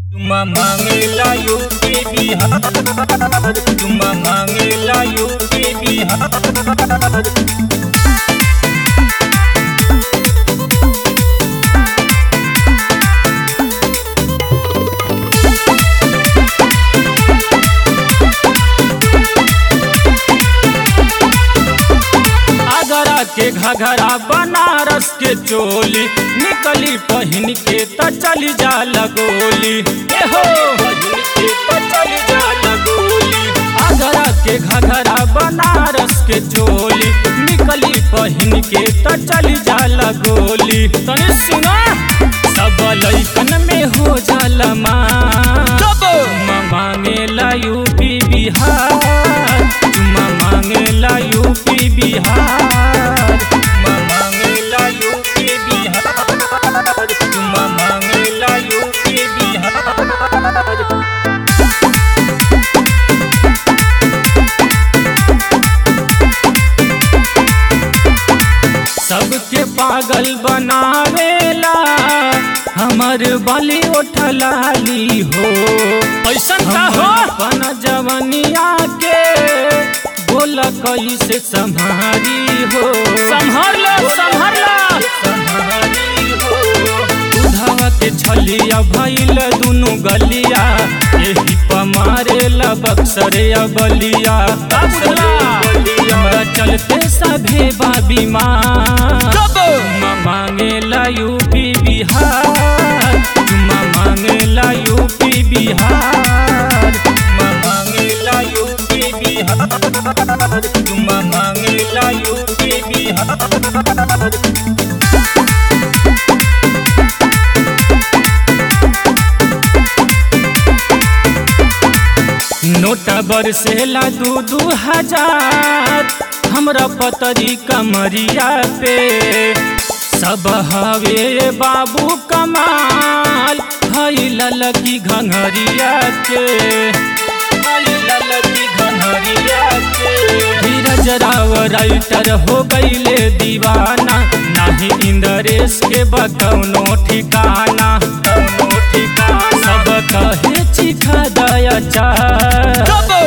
चुम्मा मांगेला यूपी बिहार चुम्मा मांगेला यूपी बिहार आगरा के घघरा बनारस के चोली निकली पहन के त चली जा लगोली ए हो पहन के त चली जा लगोली आगरा के घघरा बनारस के चोली निकली पहन के त चली जा लगोली तनी सुना सब लइकन में हो जाला मां चुम्मा मांगेला यूपी बिहार चुम्मा मांगेला यूपी बिहार चुम्मा मांगेला यूपी बिहार चुम्मा मांगेला यूपी बिहार सबके पागल बनावेला हमर बलि उठलाली हो ऐसा का हो पन जवनिया के बोल कैसे संभारी हो संभार लो संभार लो संभारी हो उधावा के छलिया भइल दुनु गलिया एही प मारेला बक्सरिया बलिया हमरा चलते सभे बाबी माँ चुम्मा मांगेला यूपी बिहार चुम्मा मांगेला यूपी बिहार चुम्मा मांगेला यूपी बिहार चुम्मा मांगेला यूपी बिहार नोटा बरसेला दू दू हजार हमरा पतरी कमरिया पे सब हवे बाबू कमाल हई ललकी घंघरिया के हई ललकी घंघरिया के धीरज राव राइटर हो गईले दीवाना नाही इंद्रेश के बकौनो ठिकाना कौनो ठिकाना सब कहे चिखा दया चा